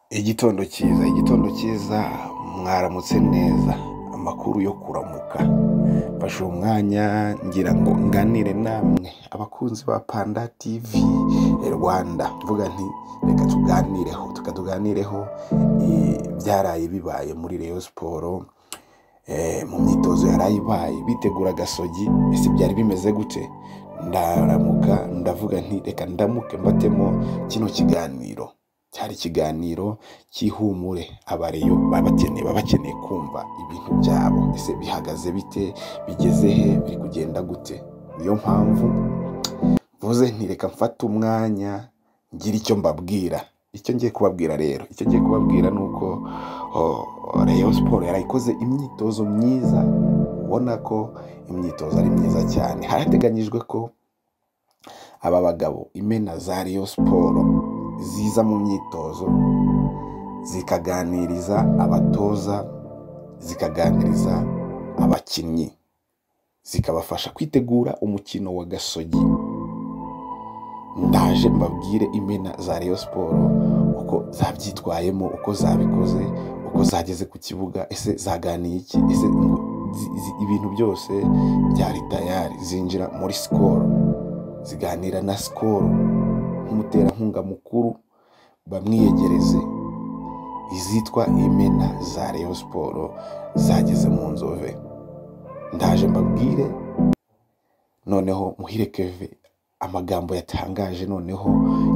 igitondo cyiza igitondo cyiza mwaramutse neza amakuru yo kuramuka mfashe uwo mwanya ngira ngo nganire namwe abakunzi ba panda tv rwanda mvuga nti reka tuganireho tuka tuganireho eh, byaraye bibaye muri reyo siporo eh, mu myitozo yaraye ibaye bitegura agasogi ese byari bimeze gute ndaramuka ndavuga nti reka ndamuke mbatemo kino kiganiro cyari ikiganiro cy'ihumure abareyo baba bakeneye baba bakeneye kumva ibintu byabo ese bihagaze bite bigeze he biri kugenda gute niyo mpamvu mvuze nti reka mfate umwanya ngira icyo mbabwira icyo ngiye kubabwira rero icyo ngiye kubabwira ni uko oh, reyo siporo yarayikoze imyitozo myiza ubona ko imyitozo ari myiza cyane harateganyijwe ko aba bagabo imena za reyo siporo ziza mu myitozo zikaganiriza abatoza zikaganiriza abakinnyi zikabafasha kwitegura umukino wa gasogi ndaje mbabwire imena za Rayon siporo uko zabyitwayemo uko zabikoze uko zageze ku kibuga ese zaganiye iki ese ngo zi- zi- ibintu byose byari tayari zinjira muri sikoro ziganira na sikoro nk'umuterankunga mukuru bamwiyegereze izitwa imena za Rayon siporo zageze mu nzove ndaje mbabwire noneho muhire keve amagambo yatangaje noneho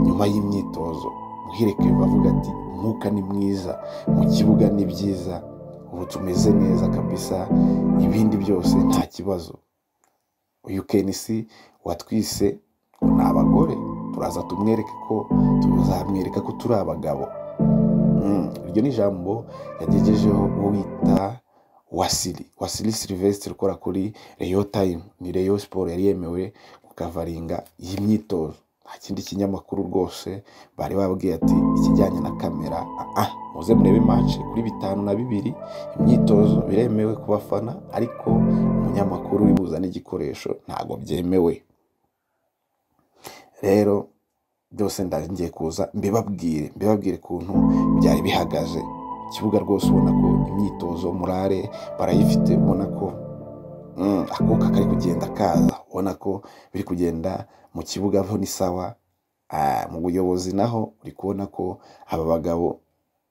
nyuma y'imyitozo muhire keve avuga ati umwuka ni mwiza mu kibuga ni byiza ubu tumeze neza kabisa ibindi byose nta kibazo uyu kenisi watwise ngo ni abagore turaza tumwereke ko tuzamwereka ko turi abagabo Mm, iryo ni ijambo yagejejeho uwita wasili wasili silvestre ukora kuri reyo tayimu ni reyo siporo yari yemewe kukavaringa iyi myitozo nta kindi kinyamakuru rwose bari babwiye ati ikijyanye na kamera ah muze murebe match kuri bitanu na bibiri imyitozo biremewe ku bafana ariko umunyamakuru uri buza n'igikoresho ntabwo byemewe rero byose ngiye kuza mbibabwire mbibabwire ukuntu byari bihagaze ikibuga rwose ubona ko imyitozo murare barayifite ubona ko mm, akuka kari kugenda kaza ubona ko biri kugenda mu kibuga ho ni sawa Ah, mu buyobozi naho uri kubona ko aba bagabo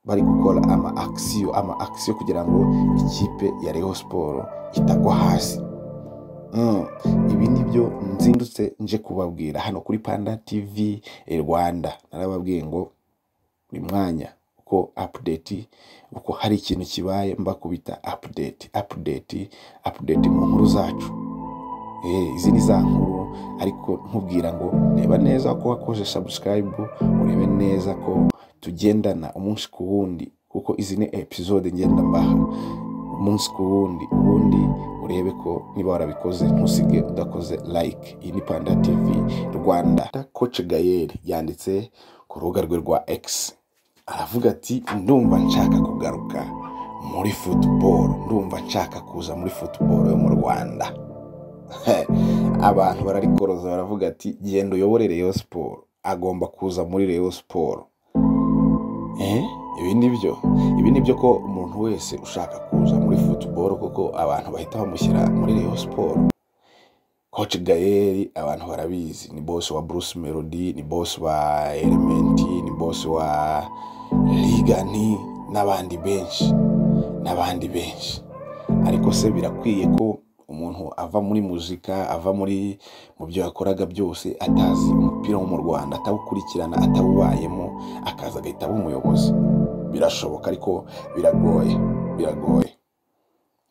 bari gukora ama akisiyo ama akisiyo kugira ngo ikipe ya reho siporo itagwa hasi Mm, ibi ni byo nzindutse nje kubabwira hano kuri panda tv rwanda narababwiye ngo buri mwanya uko apudeti uko hari ikintu kibaye mbakubita apudeti apudeti apudeti mu nkuru zacu Eh, izi ni za nkuru ariko nkubwira ngo reba neza ko wakoze sabusikarayibu urebe neza ko tugendana umunsi ku wundi kuko izi ni episode ngenda mbaha umunsi ku wundi ubundi urebe ko niba warabikoze ntusige udakoze like iyi ni panda tv rwanda koce gayeri yanditse ku rubuga rwe rwa x aravuga ati ndumva nshaka kugaruka muri futuboro ndumva nshaka kuza muri futuboro yo mu rwanda abantu bararikoroza baravuga ati genda uyobore reyo siporo agomba kuza muri reyo siporo Eh, ibi ni byo ibi ni byo ko umuntu wese ushaka kuza muri futuboro kuko abantu bahita bamushyira muri reyo siporo koci gayeri abantu barabizi ni bosi wa bruce melody ni bosi wa elementi ni bosi wa rigani n'abandi benshi n'abandi benshi ariko se birakwiye ko umuntu ava muri muzika ava muri mu byo yakoraga byose atazi umupira wo mu rwanda atawukurikirana atawubayemo akaza agahita aba umuyobozi birashoboka ariko biragoye biragoye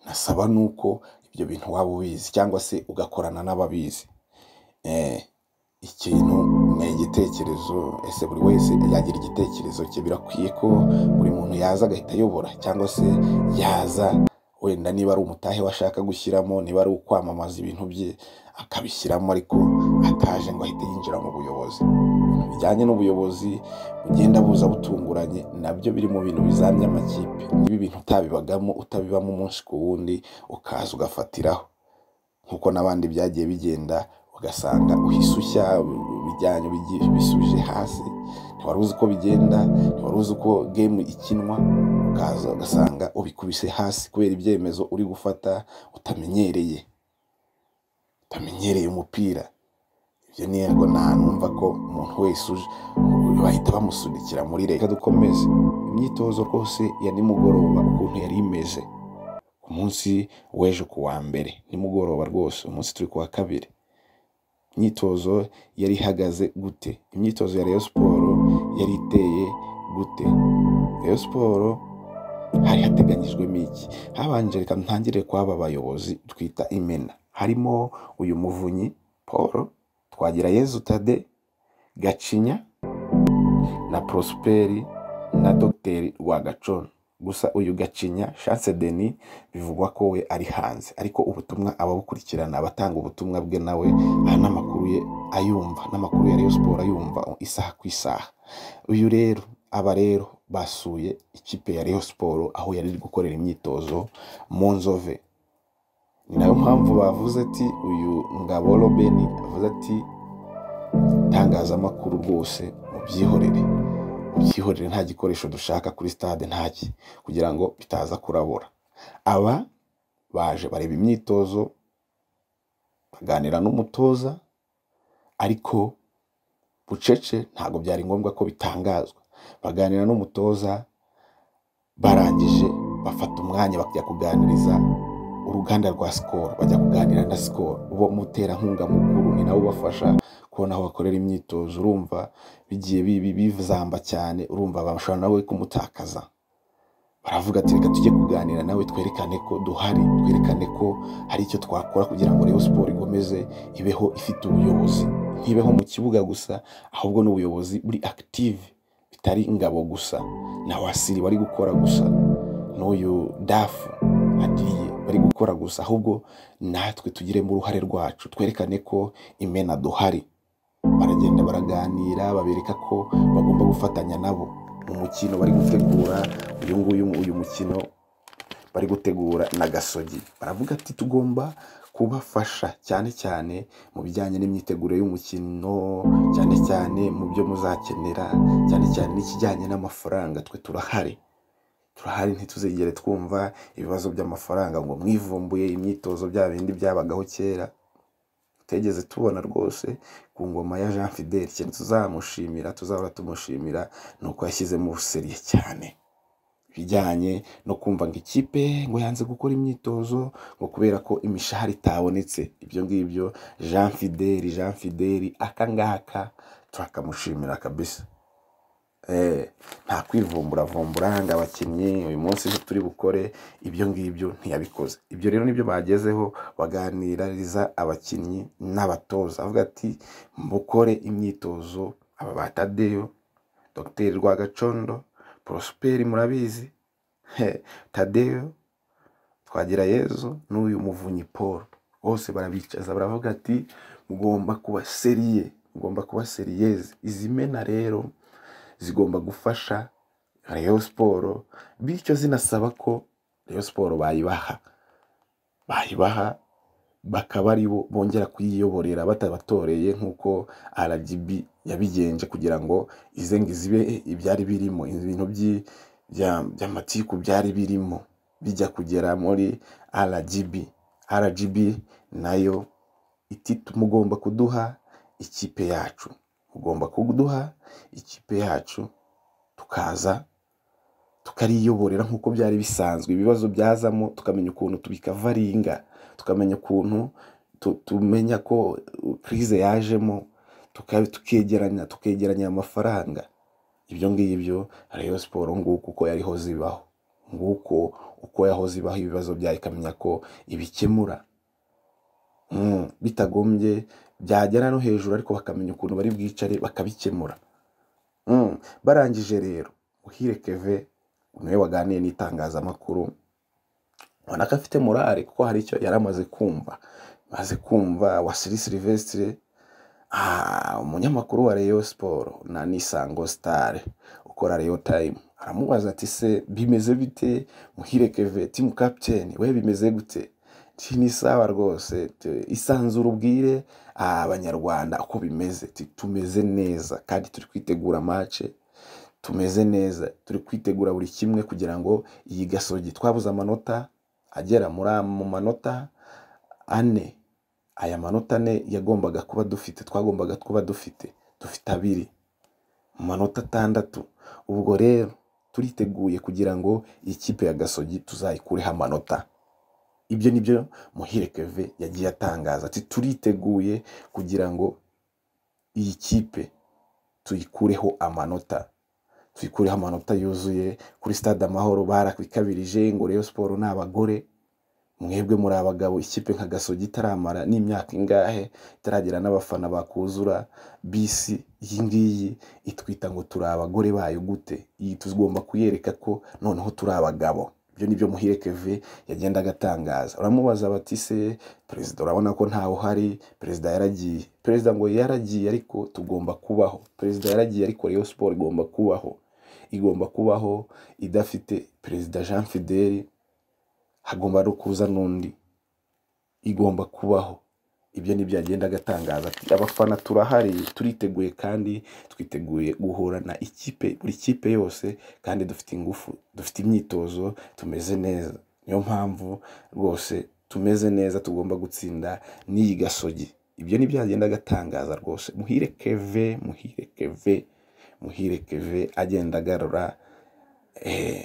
nasaba nuko ibyo bintu waba ubizi cyangwa se ugakorana n'ababizi Eh, ikintu ni igitekerezo ese buri wese yagira igitekerezo cye birakwiye ko buri muntu yaza agahita ayobora cyangwa se yaza wenda niba ari umutahe washaka gushyiramo niba ari ukwamamaza ibintu bye akabishyiramo ariko ataje ngo ahite yinjira mu buyobozi ibintu bijyanye n'ubuyobozi bugenda buza butunguranye nabyo biri mu bintu bizamya amakipe niba ibintu utabibagamo utabibamo umunsi ku wundi ukaza ugafatiraho nk'uko n'abandi byagiye bigenda ugasanga uhise ushya bijyanye bigiye- bisubije hasi ntiwari uzi uko bigenda ntiwari uzi uko gemu ikinwa ukaza ugasanga ubikubise hasi kubera ibyemezo uri gufata utamenyereye utamenyereye umupira ibyo ni yego numva ko umuntu wese uje bahita bamusunikira muri leta Reka dukomeze imyitozo rwose ya nimugoroba ukuntu yari imeze ku munsi w'ejo ku wa mbere nimugoroba rwose umunsi turi ku wa kabiri imyitozo yari ihagaze gute imyitozo ya Rayon siporo yari iteye gute Rayon siporo hari hateganyijwemo iki habanje reka ntangire kw'aba bayobozi twita imena harimo uyu muvunyi paul twagira yezu tade gacinya na prosperi na dogiteri rwagacona gusa uyu gacinya chance denis bivugwa ko we ari hanze ariko ubutumwa ababukurikirana abatanga ubutumwa bwe nawe aha n'amakuru ye ayumva n'amakuru ya Rayon Sport ayumva isaha ku isaha uyu rero aba rero basuye ikipe ya Rayon Sport aho yari iri gukorera imyitozo mu nzove ni nayo mpamvu bavuze ati uyu ngabo Robeni avuze ati itangazamakuru rwose mubyihorere byihorere nta gikoresho dushaka kuri stade ntaki kugira ngo bitaza kurabura aba baje bareba imyitozo baganira n'umutoza ariko bucece ntabwo byari ngombwa ko bitangazwa baganira n'umutoza barangije bafata umwanya bajya kuganiriza uruganda rwa sikoro bajya kuganira na sikoro uwo muterankunga mukuru ni nawe ubafasha kubona aho bakorera imyitozo urumva bigiye bibi bizamba cyane urumva bashobora nawe kumutakaza baravuga ati reka tujye kuganira nawe twerekane ko duhari twerekane ko hari icyo twakora kugira ngo Rayon Sport ikomeze ibeho ifite ubuyobozi ntibeho mu kibuga gusa ahubwo n'ubuyobozi buri active bitari ingabo gusa na wasiri bari gukora gusa n'uyu dafu adiye bari gukora gusa ahubwo natwe tugiremo uruhare rwacu twerekane ko imena duhari baragenda baraganira babereka ko bagomba gufatanya nabo mu mukino bari gutegura uyu nguyu uyu mukino bari gutegura na gasogi baravuga ati tugomba kubafasha cyane cyane mu bijyanye n'imyiteguro y'umukino cyane cyane mu byo muzakenera cyane cyane n'ikijyanye n'amafaranga twe turahari turahari ntituzigere twumva ibibazo by'amafaranga ngo mwivumbuye imyitozo bya bindi byabagaho kera tutigeze tubona rwose ku ngoma ya Jean Fidel ikintu tuzamushimira tuzahora tumushimira ni uko yashyizemo ubuseriye cyane ibijyanye no kumva ngo ikipe ngo yanze gukora imyitozo ngo kubera ko imishahara itabonetse ibyo ngibyo Jean Fidel Jean Fidel aka ngaka turakamushimira kabisa Eh, nta kwivumburavumbura ngo abakinnyi uyu munsi icyo turi bukore ibyo ngibyo ntiyabikoze ibyo rero nibyo bagezeho baganiriza abakinnyi n'abatoza avuga ati mukore imyitozo aba ba tadeyo dogiteri rwagacondo porosiperi murabizi he, tadeyo twagira yezu n'uyu muvunyi paul bose barabicaza baravuga ati mugomba kuba seriye mugomba kuba seriyeze izi mena rero zigomba gufasha Rayon Sport bityo zinasaba ko Rayon Sport bayibaha bayibaha bakaba ari bo bongera kuyiyoborera batabatoreye nk'uko RGB yabigenje kugira ngo ize ngo izibe ibyari birimo ibintu by'i- bya- by'amatiku byari birimo bijya kugera muri RGB RGB nayo iti mugomba kuduha ikipe yacu mugomba kuduha ikipe yacu tukaza tukariyoborera nk'uko byari bisanzwe ibibazo byazamo tukamenya ukuntu tubikavaringa tukamenya ukuntu tu- tumenya ko kirize yajemo tuka- tukegeranya tukegeranya aya mafaranga ibyo ngibyo Rayon siporo nguko uko yarihoze ibaho nguko uko yahoze ibaho ibibazo byayo ikamenya ko ibikemura Mm, bitagombye byagera no hejuru ariko bakamenya ukuntu bari bwicare bakabikemura Mm, barangije rero uhire keve niwe waganiye n'itangazamakuru ubona ko afite morale kuko hari icyo yari amaze kumva maze kumva wasiri silivesitire Ah, umunyamakuru wa Rayon Sport na Nisango Star ukora Rayon Time aramubaza ati se bimeze bite muhire keve team captain we bimeze gute ni sawa rwose isanzure ubwire abanyarwanda uko bimeze tumeze neza kandi turi kwitegura mace tumeze neza turi kwitegura buri kimwe kugira ngo iyi gasogi twabuze amanota agera muri mu manota ane aya manota ane yagombaga kuba dufite twagombaga kuba dufite dufite abiri mu manota atandatu ubwo rero turiteguye kugira ngo iyi kipe ya gasogi tuzayikureho amanota ibyo ni byo muhire keve yagiye atangaza ati turiteguye kugira ngo iyi kipe tuyikureho amanota tuyikureho amanota yuzuye kuri stade amahoro barakabirije ngo rero siporo ni abagore mwebwe muri abagabo ikipe nka gasogi itaramara n'imyaka ingahe itaragira n'abafana bakuzura bisi iyi ngiyi itwita ngo turi abagore bayo gute iyi tugomba kuyereka ko noneho turi abagabo ibyo ni byo muhire keve yagendaga atangaza uramubaza bati se perezida urabona ko ntawe uhari perezida yaragiye perezida ngo yaragiye ariko tugomba kubaho perezida yaragiye ariko rero siporo igomba kubaho igomba kubaho idafite perezida jean fideli hagomba no kuza n'undi igomba kubaho ibyo ni byagenda agatangaza ati abafana turahari turiteguye kandi twiteguye guhura na ikipe buri kipe yose kandi dufite ingufu dufite imyitozo tumeze neza niyo mpamvu rwose tumeze neza tugomba gutsinda n'iyi gasogi ibyo ni byagenda agatangaza rwose muhire keve muhire keve muhire keve agenda agarura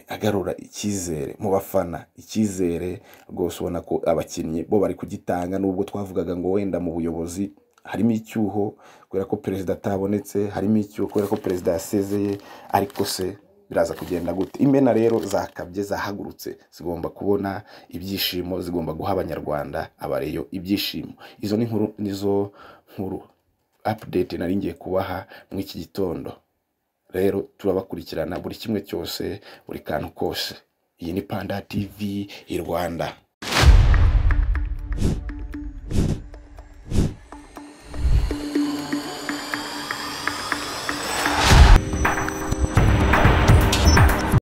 agarura icyizere mu bafana icyizere rwose ubona ko abakinnyi bo bari kugitanga nubwo twavugaga ngo wenda mu buyobozi harimo icyuho kubera ko perezida atabonetse harimo icyuho kubera ko perezida yasezeye ariko se biraza kugenda gute imena rero zakabye zahagurutse zigomba kubona ibyishimo zigomba guha abanyarwanda abareyo ibyishimo izo ni nkuru nizo nkuru apudete nari ngiye kubaha muri iki gitondo rero turabakurikirana buri kimwe cyose buri kantu kose iyi ni panda tv i rwanda